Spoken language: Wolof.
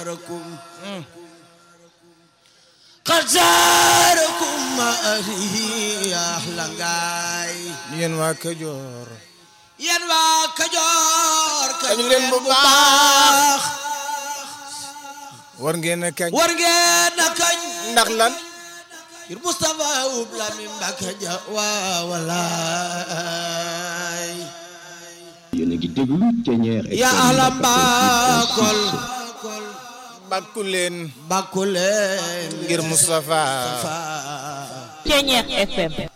زاركم قد زاركم ما أهلي أحلى غاي yéen waa Kajoor yéen waa Kajoor kañ Kañ leen bu baax. war ngeen a kañ war ngeen a kañ ndax lan ngir Moustapha ub la mi Mbàkke ja waa walaay yéen a ngi déglu Thiéniere ya FM ala 94.6. mbaakol bàkku leen bàkku leen ngir Moustapha fa Thiéniere FM